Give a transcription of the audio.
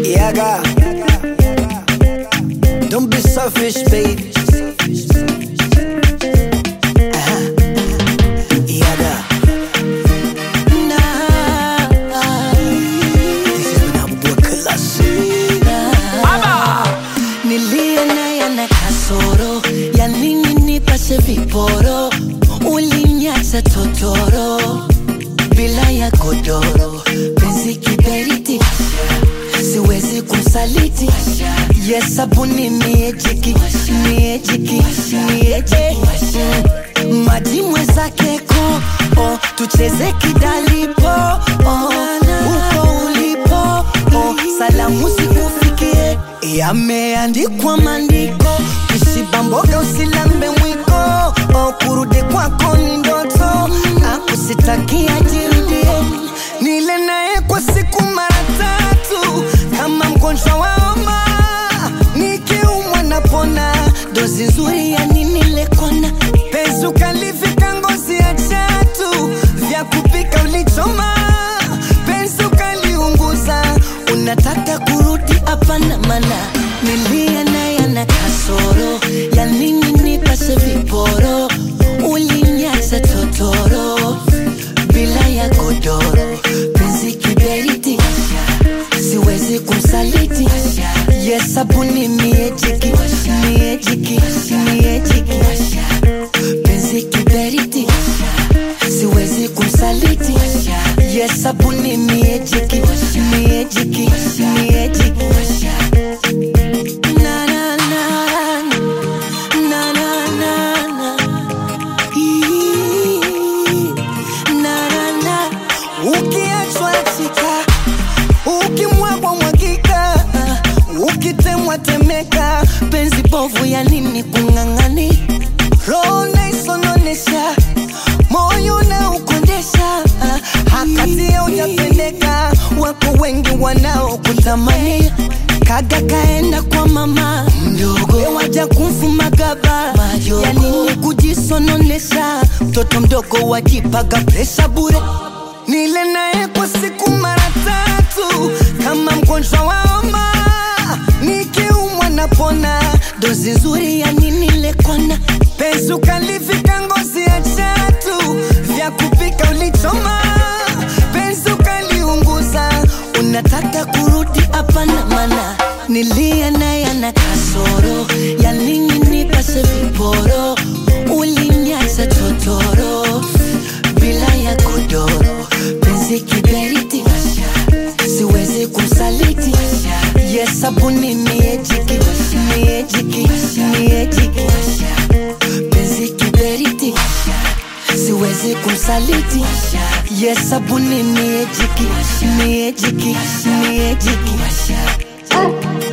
Yaga. Don't be selfish, baby. Uh-huh. Yaga. Nah. This is when I'm working class. Nilie naye na kasoro ya nini nipashe viporo, ulinyacha totoro bila ya godoro, penzi kiberiti, siwezi kumsaliti. Yes, sabuni miejiki, miejiki, miejiki Mm, maji mwenzake ko oh, tucheze kidalipo oh, uko ulipo oh, salamu zikufikie yameandikwa maandiko kishiba mboga usilambe mwiko oh, kurudi kwako ni ndoto akusitakia jirudie nile naye kwa siku mara tatu kama mgonjwa wa homa nikiumwa napona dozi nzuri ya nini lekona penzi ukalivika ngozi ya chatu vya kupika ulichoma penzi ukaliunguza unataka kurudi hapana mana nilia naye na kasoro ya nini nipashe viporo ulinyacha totoro bila ya godoro penzi kiberiti siwezi kumsaliti yes sabuni miejiki miejiki miejiki penzi kiberiti siwezi kumsaliti yes sabuni miejiki miejiki miejiki na na na na na na na Ii, na na na ukiachwa chika ukimwagwa mwagika ukitemwa temeka penzi bovu ya nini kung'ang'ani roho naisononesha moyo na ukondesha hakatia ujapendeka wako wengi wanaokutamani kaga kaenda kwa mama mdogo waja kumfuma gaba ya nini kujisononesha mtoto mdogo wajipaga presha bure nile naye kwa siku mara tatu kama mgonjwa wa homa nikiumwa napona dozi nzuri ya nini lekona penzi ukalivika ngozi ya chatu vya kupika ulichoma penzi ukaliunguza unataka kurudi hapana mana nilia naye na kasoro ya nini nipashe viporo ulinyacha totoro bila ya godoro penzi kiberiti siwezi kumsaliti yes sabuni miejiki miejiki miejiki penzi kiberiti siwezi kumsaliti yes sabuni miejiki miejiki miejiki